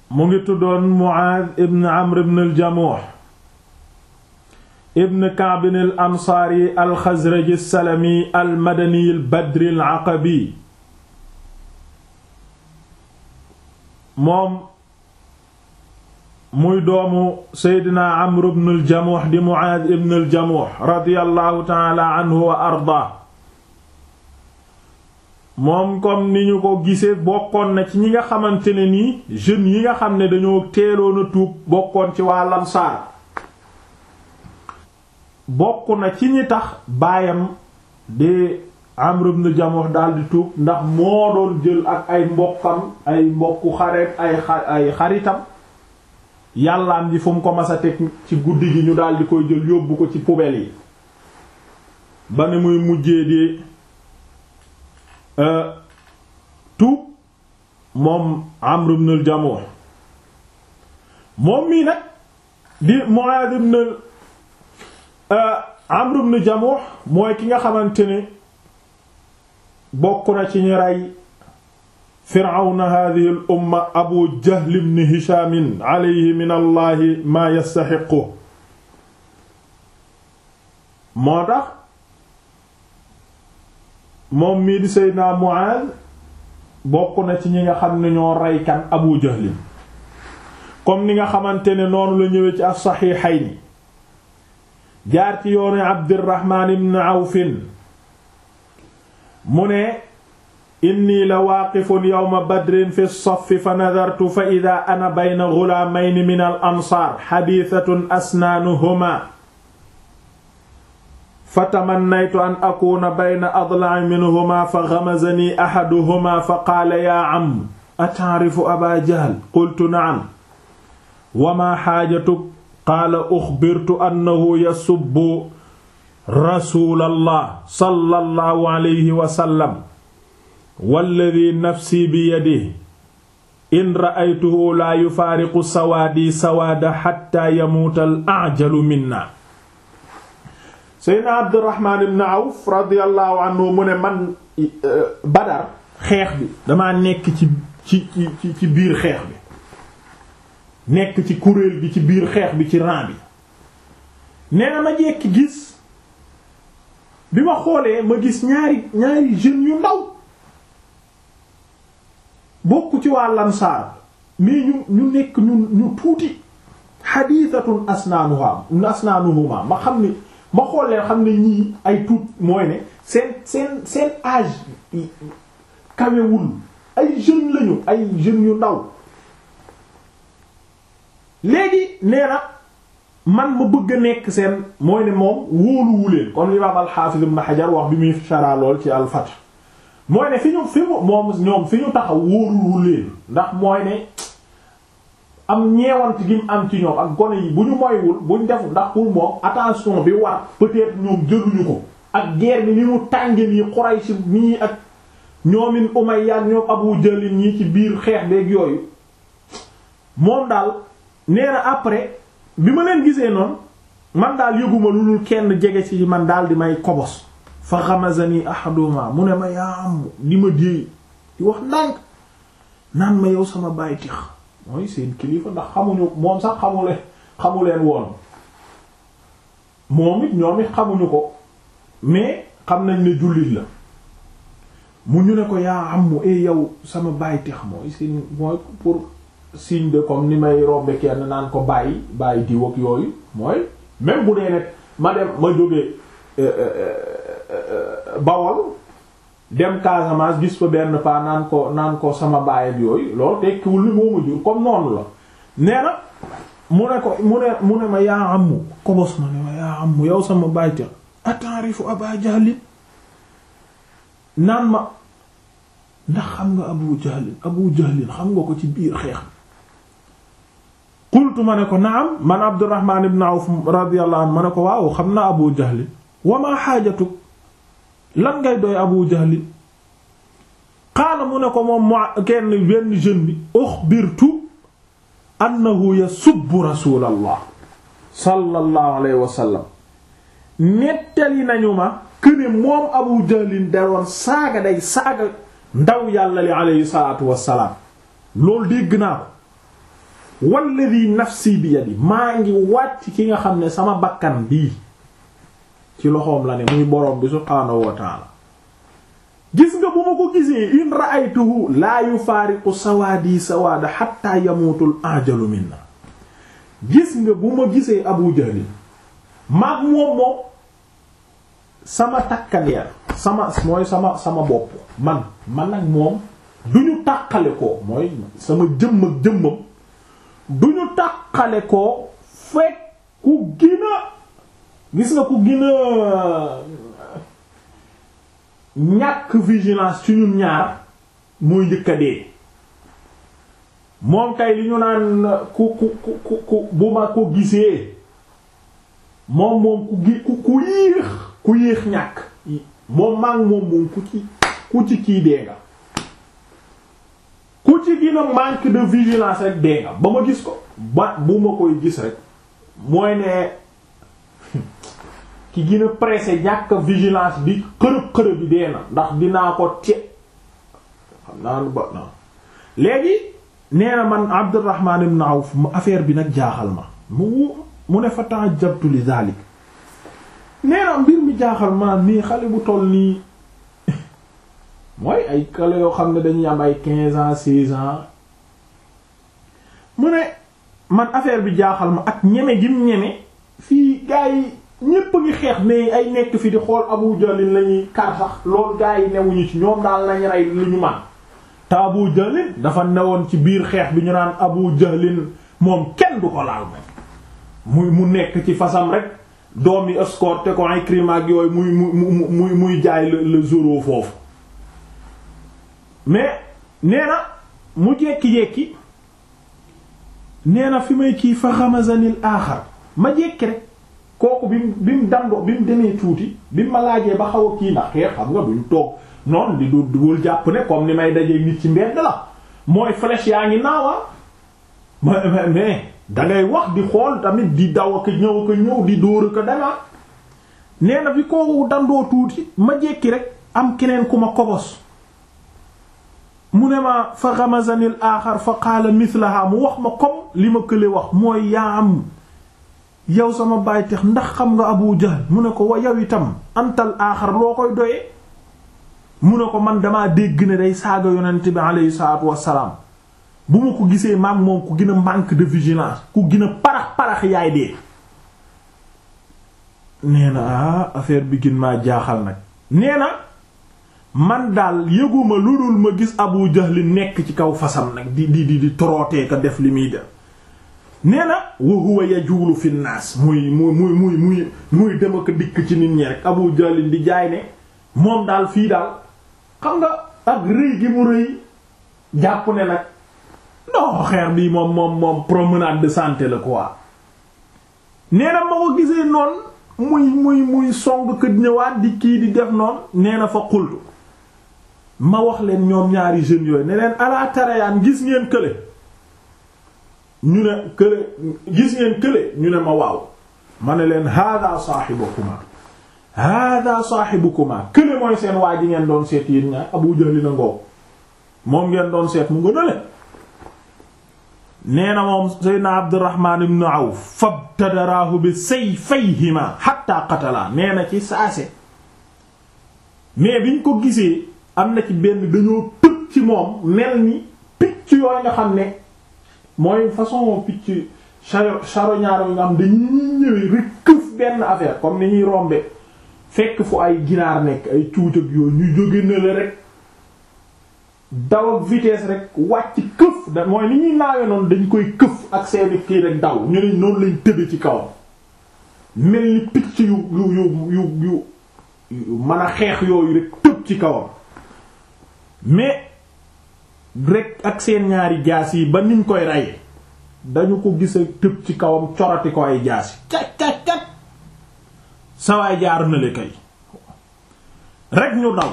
mu ngi tuddoon Muaaz ibn Amr ibn al-Jamuh ibn Ka'b al-Ansaari al-Xazraji as-Salami al-Madani al-Badri al-Aqabi moom muy doomu Seydina Amr ibn al-Jamuh di Muaaz ibn al-Jamuh radiyallahu ta'ala anhu wa ardaa moom comme ni ñu ko gisee bokkoon na ci ñi nga xamante ne nii jeunes yi nga xam ne dañoo teeloon a tuub bokkoon ci waa Ansaar bokk na ci ñi tax baayam di Amr ibn Jamuh daldi tuub ndax moo doon jël ak ay mbokkam ay mbokku xareet ay ay xaritam yàllaam ji fu mu ko mas a teg ci guddi gi ñu daldi koy jël yóbbu ko ci poubelle yi ba ne muy mujjee di tuub moom Amr ibn al-Jamuh moom mii nag di Mu'adh ibn Amr ibn Jamuh mooy ki nga xamante ne bokk na ci ñi rey Firawna hadhihi al-umma Abu Jahl ibn Hisham alayhi min Allah ma yastahiqu moo tax moom mii di Seydina Mu'aaz bokk na ci ñi nga xam ne ñoo rey kan Abu Jahl comme ni nga xamante ne noonu la ñëwee ci as-Sahihayn jaar ci yoonu Abdurrahman ibn Awf mu ne inni la waaqifun yawma badrin fi as-saffi fa nadartu fa idha ana bayna ghulamayn min al-ansaar hadithatun asnaanuhuma fa tamannaytu an akuna bayna adla'i minhuma fa ghamazani ahaduhuma fa qaala yaa am ata'rifu aba jahl qultu na'am wa ma xaajatuk qaala uxbirtu annahu yasubbu rasulallah sallallahu alayhi wa sallam walladhi nafsi biyadihi in ra'aytuhu la yufaariqu sawaadi sawaada hatta yamuuta al-a'jalu minna seydna abdurrahman ibn awf radiallahu anhu mu ne man badar xeex bi damaa nekk ci ci ci ci biir xeex bi nekk ci kuréel gi ci biir xeex bi ci rang bi nee na ma jekki gis bi ma xoolee ma gis ñaari ñaari jeunes yu ndaw bokk ci waa lansaar mais ñu ñu nekk ñu ñu tuuti xadiisatun asnaanuha asnaanuhuma ma xam ni ma xool leen xam ne ñii ay tuut mooy ne seen seen seen âge kawewul ay jeunes lañu ay jeunes yu ndaw léegi nee na man ma bëgg a nekk seen mooy ne moom wóoluwuleen kon imaam al-Hafiz ibn Hajar wax bi muy shara lool ci al-Fath mooy ne fi ñu fi mu moom ñoom fi ñu taxaw wóoluwuleen ndax mooy ne am ñeewant gi mu am ci ñoom ak gone yi bu ñu moywul buñ def ndax pour moom attention bi war peut-être ñoom jëluñu ko ak guerre bi ni mu tànge nii Quraysh nii ak ñoomin Umayya ak ñoom Abu Jahl ñii ci biir xeex beeg yooyu moom daal nee na après bi ma leen gisee noonu man daal yëguma lu dul kenn jege ci man daal di may kobos fa ghamazani ahaduma mu ne ma yaa am di ma déey di wax ndànk naan ma yow sama baay tix mooy seen kilifa ndax xamuñu moom sax xamuleen xamuleen woon moom it ñoom it xamuñu ko mais xam nañ ne jullit la mu ñu ne ko yaa am mu e yow sama baay tix mooy seen mooy pour signe de comme ni may rombe kenn naan ko bàyyi bàyyi diw ak yooyu mooy même bu dee ne ma dem ma jógee Bawol dem Casamance gis fa benn paa naan ko naan ko sama baay ak yooyu loolu tekkiwul ni moo ma jur comme noonu la nee na mu ne ko mu ne mu ne ma yaa amu kobos ma ne ma yaa amu yow sama baay te atarifu Aba Jahlin naan ma ndax xam nga Abu Jahlin Abu Jahlin xam nga ko ci biir xeex qultu ma ne ko naam man Abdurrahman ibn Awf radiyallahu anhu ma ne ko waaw xam naa Abu Jahlin wa ma xaajatuk lan ngay doy Abu Jahlin qaala mu ne ko moom mo kenn benn jeune bi uxbirtu annahu yasubbu rasulallah sallallahu alayhi wa sallam nettali nañu ma këne moom Abu Jahlin daroon saaga day saaga ndaw yàlla li alayhi salaatu wassalaam loolu dégg naa ko walladi nafsi bi yadi maa ngi wàcc ki nga xam ne sama bakkan bii ci loxoom la ne muy borom bi subhaanahu wa taala gis nga bu ma ko gisee in ra'aytuhu laa yufaariqu sawaadi sawaada hatta yamuutul ajalu minna gis nga bu ma gisee abu jahlin maag moom moom sama takkandeer sama mooy sama sama bopp man man nag moom du ñu tàqale ko mooy sama jëmm ak jëmmam du ñu tàqale ko fekk ku gina gis nga ku gina ñàkk vigilance ci ñun ñaar mooy njëkk a dee moom kay li ñu naan ku ku ku ku bu ma ko gisee moom moom ku gi ku ku yéex ku yéex ñàkk moom maag moom moom ku ci ku ci kii dee nga ku ci dina manque de vigilance rek dee nga ba ma gis ko ba bu ma koy gis rek mooy ne ki gën a pressé ñàkk vigilance bi xërëb xërëb bi dee na ndax dinaa ko te xam naa lu ba na léegi nee na man Abdurrahman ibn Awf affaire bi nag jaaxal ma mu mu ne fa ta'ajjabtu li zalik nee na mbir mi jaaxal ma nii xale bu toll nii mooy ay xale yoo xam ne dañuy am ay quinze ans seize ans mu ne man affaire bi jaaxal ma ak ñeme gim ñeme fii gaa yi ñépp a ngi xeex mais ay nekk fi di xool Abu Jahlin lañuy kar sax loolu gaa yi newuñu ci ñoom daal nañ rey lu ñu man te Abu Jahlin dafa newoon ci biir xeex bi ñu naan Abu Jahlin moom kenn du ko laal moom muy mu nekk ci fasam rek doom yi escorté ko Ikrima ak yooyu muy muy muy muy jaay le le zoro foofu mais nee na mu jekki-jekki nee na fi may kii fa xamazanil aaxar ma jekki rek kooku bi mu bi mu dandoo bi mu demee tuuti bi mu ma laajee ba xaw a kii ndax xeex xam nga duñ toog noonu di du duwul jàpp ne comme ni may dajee nit ci mbedd la mooy flèche yaa ngi naawa mais mais dangay wax di xool tamit di daw ak ñëw ak ñëw di dóor ak danga nee na bi kooku dandoo tuuti ma jekki rek am keneen ku ma kobos mu ne ma fa gamazanil aaxar fa qaala mislaha mu wax ma comme li ma kële wax mooy yaa am yow sama baay tax ndax xam nga Abu Jahl mu ne ko wa yow itam antal aaxar loo koy doyee mu ne ko man damaa dégg ne day saaga yonent bi aleyhi salaatu wassalaam bu ma ko gisee maag moom ku gën a manque de vigilance ku gën a parax parax yaay dee nee na ah affaire bi gën maa jaaxal nag nee na man daal yëguma lu dul ma gis Abu Jahl nekk ci kaw fasam nag di di di di torootee ka def li muy def nee na wa huwa yajuulu fi naas muy muy muy muy muy muy dem ak dikk ci nit ñi rek Abu Jahl di jaay ne moom daal fii daal xam nga ak rëy gi mu rëy jàpp ne nag non xeer bi moom moom moom promenade de santé la quoi nee na ma ko gisee noonu muy muy muy song kët ñëwaat di kii di def noonu nee na fa xultu ma wax leen ñoom ñaari jeunes yooyu ne leen ala tarayaan gis ngeen kële ñu ne kële gis ngeen kële ñu ne ma waaw ma ne leen hada sahibukuma hada sahibukuma kële mooy seen waa ji ngeen doon seet yéen ñaar Abu Jahl na ngoo moom ngeen doon seet mu nga nale nee na moom Seydina Abdurrahman ibn Awf fabtadaraahu bi sayfayhima hatta qatala nee na ci saase mais biñ ko gisee am na ci benn dañoo tëb ci moom mel ni picc yooyu nga xam ne mooy façon picc charognard yi nga xam dañuy ñëwee rek këf benn affaire comme ni ñuy rombe fekk fu ay ginaar nekk ay cuuc ak yooyu ñu jóge na la rek daw ak vitesse rek wàcc këf da mooy ni ñuy naawe noonu dañ koy këf ak seeni kii rek daw ñu ne noonu lañ tëbe ci kawam mel ni picc yu yu yu yu yu mën a xeex yooyu rek tëb ci kawam mais rek ak seen ñaari jaas yi ba niñ koy reye dañu ko gis ak tëb ci kawam corati ko ay jaas yi cat cat cat sawaay jaar na le kay rek ñu daw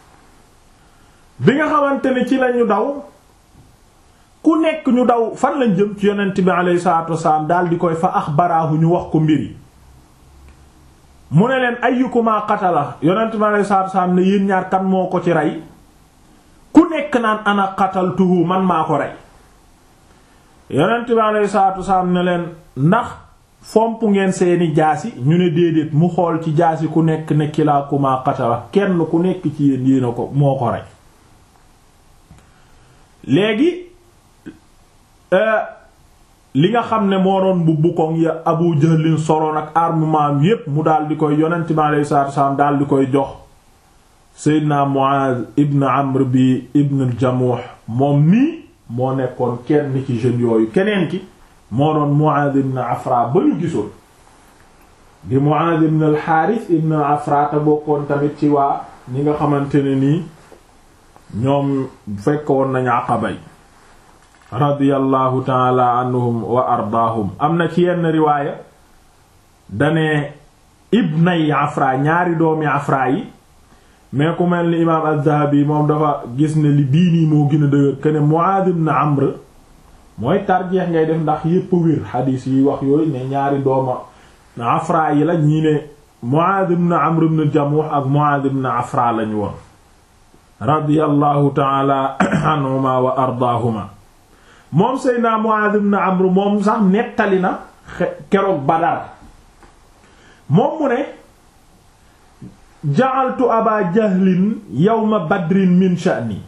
bi nga xamante ne ci lañu daw ku nekk ñu daw fan lañ jëm ci yonent bi alayhi salaatu wasalaam daal di koy fa axbaraahu ñu wax ko mbir yi mu ne leen ayyukuma qatala yonent bi alayhi salaatu wasalaam ne yéen ñaar kan moo ko ci rey ku nekk naan ana qataltuhu man maa ko rey yonent bi alayhi salaatu wasalaam ne leen ndax fomp ngeen seeni jaasi ñu ne déedéet mu xool ci jaasi ku nekk ne kilaakumaa qatala kenn ku nekk ci yéen yéena ko moo ko rey léegi li nga xam ne moo doon bu bukkoŋ ya Abu Jahlin soloon ak armement yépp mu daal di koy yonent bi alayhi salaatu wasalaam daal di koy jox Seydina Muaz ibn Amr bi ibn al-Jamuh moom nii moo nekkoon kenn ci jeunes yooyu keneen ki moo doon Muaz ibn Afra ba ñu gisoon di Muaz ibn al-Harith ibn Afra te bokkoon tamit ci waa ñi nga xamante ne nii ñoom fekk woon nañu Aqaba yi radiyallahu taala anhum wa ardaahum am na ci yenn riwaaya dane ibnay Afra ñaari doomi Afra yi mais ku mel ni imaam az-Zahabi moom dafa gis ne li bii nii moo gën a dëgër que ne Muaad ibn Amr mooy tarjeex ngay def ndax yépp wér xadiis yi wax yooyu ne ñaari dooma Afra yi la ñii ne Muaad ibn Amr ibn Jamuh ak Muaad ibn Afra lañu woon radiyallahu taala anhuma wa ardaahuma moom Seydina Muaad ibn Amr moom sax nettali na keroog Badar moom mu ne ja'altu aba jahlin yawma badrin min sha'ni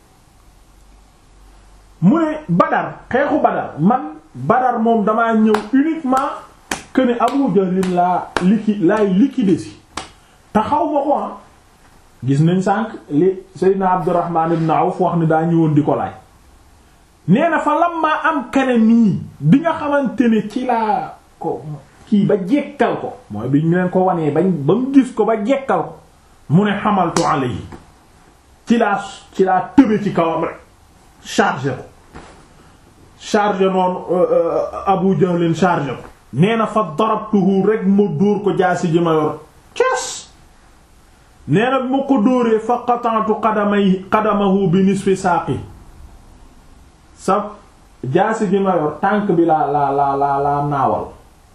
mu ne badar xeexu badar man badar moom damaa ñëw uniquement que ne abu jahlin laa liki laay liquider si te xaw ma ko ah gis nañ sànq li seydna abdurrahman ibn awf wax ni daa ñëwoon di ko laaj nee na fa lam maa am kene nii bi nga xamante ne ci laa ko kii ba jekkal ko mooy bi ñu leen ko wanee bañ ba mu gis ko ba jekkal ko mu ne xamaltu alayhi ci laa ci laa tëbe ci kawam rek chargé ko chargé noonu Abu Jahlin chargé ko nee na fa darabtuhu rek ma dóor ko jaasi ji ma yor cas nee na ma ko dóoree fa qata'tu qadamay qadamahu bi nisfi saaqi sa jaasi ji ma yor tànk bi laa laa laa laa laa naawal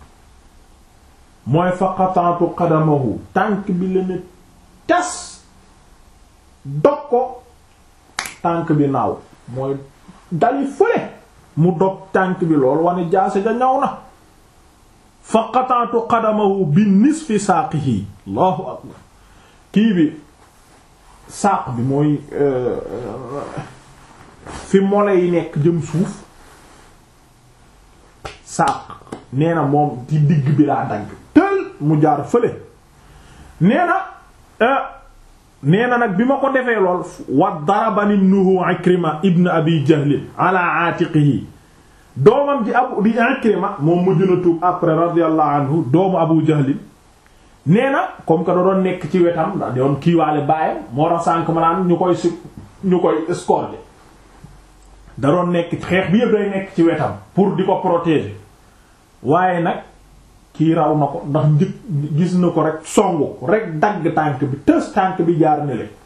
mooy fa qata'tu qadamahu tànk bi la ne tas dog ko tànk bi naaw mooy dali fële mu dog tànk bi lool wane jaase ja ñaw na fa qata'tu qadamahu bi nisfi saaqihi allahu akbar kii bi saaq bi mooy fi mole yi nekk jëm suuf saaq nee na moom ci digg bi laa dagg tël mu jaar fële nee na nee na nag bi ma ko defee lool wa darabani ibnuhu Ikrima ibn Abi Jahl ala aatiqihi doomam ji abu di Ikrima moom mujj na tuub après radiyallahu anhu doomu Abu Jahl nee na comme que da doon nekk ci wetam da doon kiiwaale baayam moo tax sànk ma naan ñu koy su ñu koy escorter da doon nekk xeex bi yëpp day nekk ci wetam pour di ko protéger waaye nag kii raw na ko ndax njëkk gis na ko rek songu rek dagg tànk bi tës tànk bi jaar ne le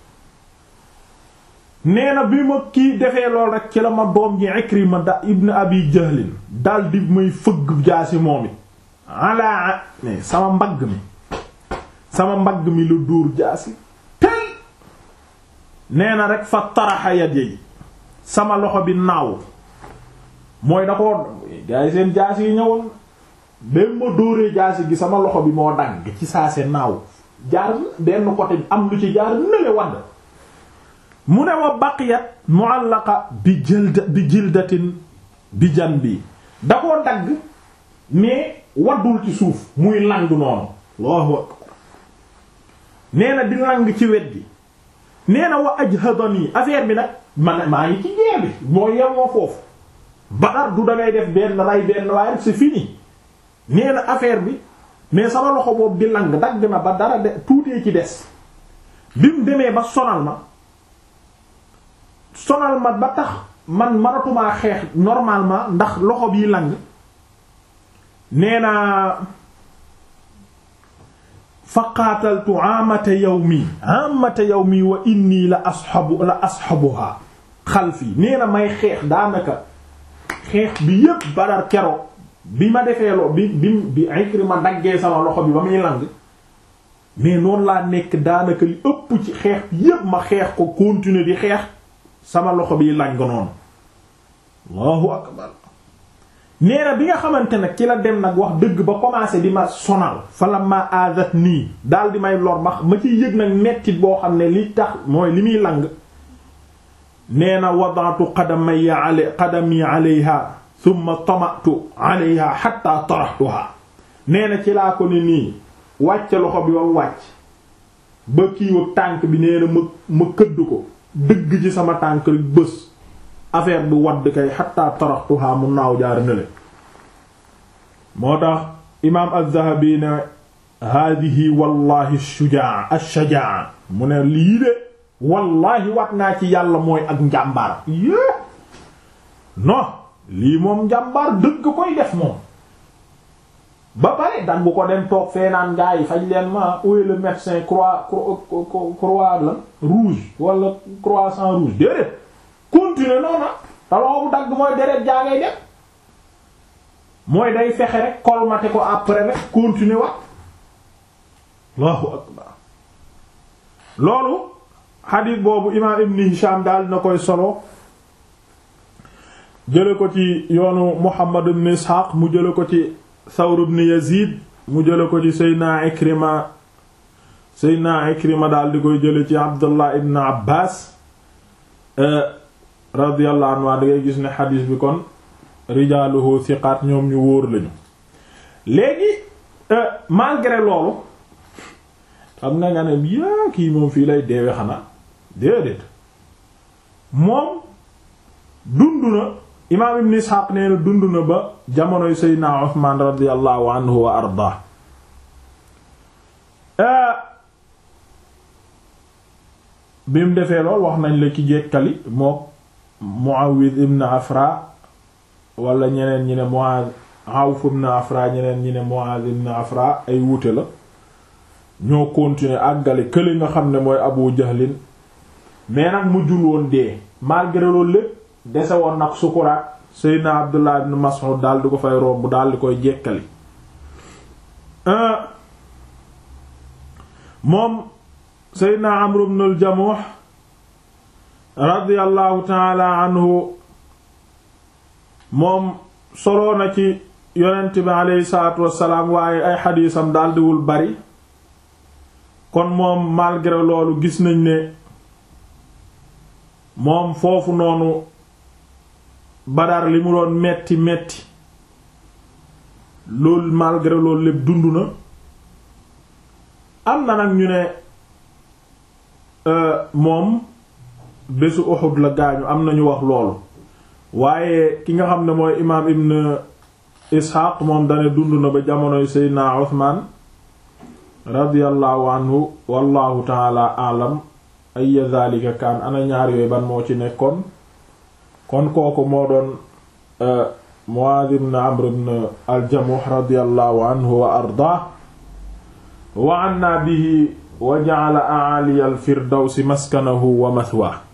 nee na bi ma kii defee lool rek ci la ma doom ji Ikrima da ibn Abi Jahlin dal di may fëgg jaasi moom it ala ne sama mbagg mi sama mbagg mi la dóor jaasi tel nee na rek fa taraxa yat yi sama loxo bi naaw mooy da ko gaa yi seen jaasi yi ñëwoon même ma dóoree jaasi gi sama loxo bi moo dagg ci saa se naaw jaar benn côté am lu ci jaar nële wadd mu ne wa baqiyat mu'allaqa bi jilda bi jildatin bi jan bi da koo dagg mais waddul ci suuf muy lang noonu Allahu akbar nee na di lang ci wet gi nee na wa ajhadani affaire bi nag man maa ngi ci jeer bi moo yemoo foofu Badar du dangay def benn ray benn waaye c'est fini nee na affaire bi mais sama loxo boobu di lang dagg na ba dara de tuutee ci des bi mu demee ba sonal ma sonal ma ba tax man manatumaa xeex normalement ndax loxo bii lang nee na fa qaataltu amata yawmi amata yawmi wa inni la ashabu la ashabuha xalfi nee na may xeex daanaka xeex bi yépp Badar kero bi ma defee loo bi bi bi Ikrima daggee sama loxo bi ba muy lang mais noonu laa nekk daanaka li ëpp ci xeex yépp ma xeex ko continuer di xeex sama loxo bi lang noonu allahu akbar nee na bi nga xamante nag ci la dem nag wax dëgg ba commencé di ma sonal fala ma adat nii daal di may lor ma ma ciy yëg nag mettit boo xam ne li tax mooy li muy lang nee na wadatu qadamaya ala qadami alayha thumma tamatu alayha hatta taraxtuha nee na ci laa ko ne nii wàcc loxo bi wam wàcc ba kiiwag tànk bi nee na ma ma këdd ko dëgg ci sama tànk rek bës affaire bi wadd kay hatta taraxtuha mu naaw jaar nele moo tax imaam az-Zahabi ne haadihi wallahi shujaa ash-shajaa mu ne lii de wallahi wat naa ci yàlla mooy ak njàmbaar yée non lii moom njàmbaar dëgg koy def moom ba pare dan bu ko dem toog fee naan gaa yi faj leen ma où est le médecin croix croix la rouge wala croissant rouge déedéet continuer noonu taloo bu dagg mooy deret jaa ngay def mooy day fexe rek colmater ko après rek continuer wax Allahu akbar loolu xadiis boobu imaam Ibn Hisham daal na koy solo jële ko ci yoonu Muhammad ibn Ishaq mu jële ko ci Thawr ibn Yazid mu jële ko ci Seydina Ikrima Seydina Ikrima daal di koy jële ci Abdullah ibn Abbas radiyallahu anhu da ngay gis ne xadiis bi kon rijaaluhu thiqaat ñoom ñu wóor lañu léegi malgré loolu xam nga nga ne yaa kii moom fii lay deewe xanaa déedéet moom dund na imaam ibn Ishaq nee na dund na ba jamonoy Seydina Usmaan radiyallahu anhu wa ardaa bi mu defee lool wax nañ la ki jekkali moo Muawid ibn Afra wala ñeneen ñi ne Muaz Awf ibn Afra ñeneen ñi ne Muaz ibn Afra ay wuute la ñoo continuer àggale kële nga xam ne mooy Abu Jahlin mais nag mujjul woon dee malgré loolu lépp dese woon nag sukuraat Seydina Abdullah ibn Mas'ud daal di ko fay romb daal di koy jekkali moom Seydina Amr ibn al-Jamuh radiyallahu ta'ala anhu moom soloo na ci yonent bi aleyhi salaatu wassalaam waaye ay xadiisam daldiwul bari kon moom malgré loolu gis nañ ne moom foofu noonu Badar li mu doon metti metti loolu malgré loolu lépp dund na am na nag ñu ne moom bésu Uhud la gaañu am na ñu wax loolu waaye ki nga xam ne mooy imaam ibn Ishaq moom dane dund na ba jamonoy Seydina Uthman radiyallahu anhu wallahu taala alam ay dhalika kaan ana ñaar yooyu ban moo ci nekkoon kon kooku moo doon Muaaz ibn Amr ibn al-Jamuh radiyallahu anhu wa ardaa wa anna bihi wa ja'ala a'ali al-firdawsi maskanahu wa mathwaahu